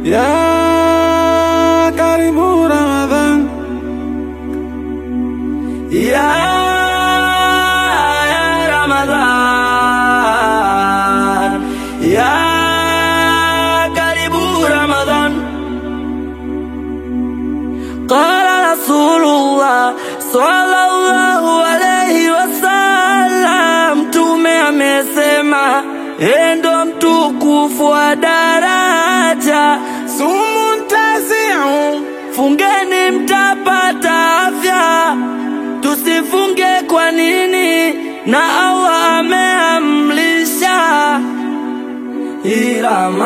ya karibu Ramadhan ya Ramadhan ya karibu Ramadhan qala Rasulullah sallallahu alayhi wasallam, Mtume amesema endo mtukufu wa daraja sumu ntaziu, fungeni mtapata afya tusifunge kwa nini? Na Allah ameamlisha hii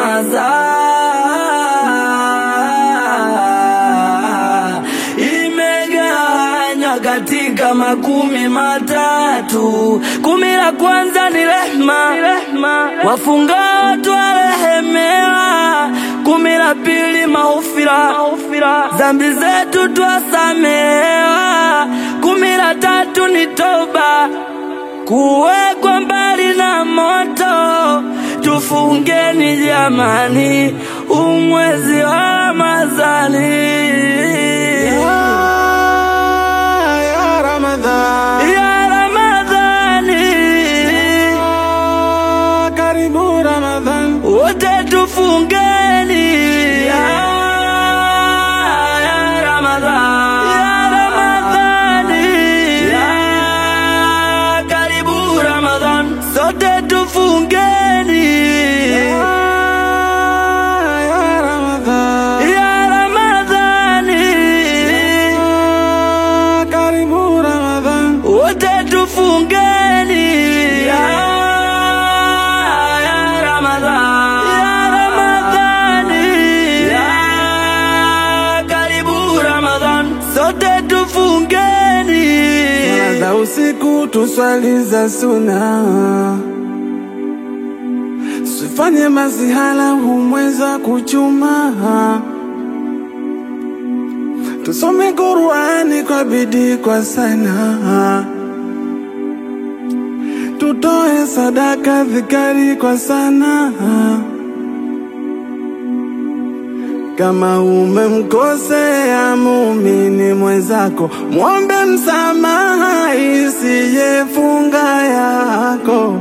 Ramadhan imegawanywa katika makumi matatu. Kumi la kwanza ni rehma, wafungao twarehemewa. Kumi la pili maufira, dhambi zetu twasamehewa. Kumi la tatu ni toba, kuwekwa mbali na moto. Tufungeni jamani, umwezi wa Ramadhani. ya, ya Ramadhan Ya Ramadhani, ya karibu Ramadhan wote tufungeni. Ya, ya Ramadhani, ya Ramadhani, ya karibu Ramadhan, sote tufungeni. ya, ya Ramadhan Ya Ramadhani, ya karibu Ramadhan wote tufungeni. Ya, ya Ramadhani, ya Ramadhani, ya karibu Ramadhan, sote tufungeni. Swala za usiku tuswali za suna, sifanye masihala humweza kuchuma. Tusome Qur'ani kwa bidii kwa sana, tutoe sadaka dhikari kwa sana. Kama umemkosea muumini mwenzako, mwombe msamaha isiyefunga yako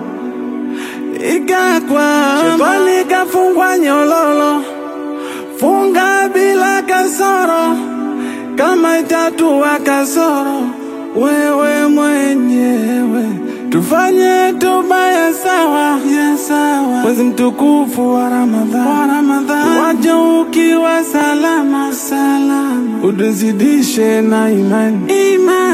ikakwa shetani kafungwa nyololo, funga bila kasoro, kama itatua kasoro wewe mwenyewe tufanye toba ya sawa ya sawa, mwezi mtukufu wa Ramadhan, wa Ramadhan, waje ukiwa salama salama, utuzidishe na imani imani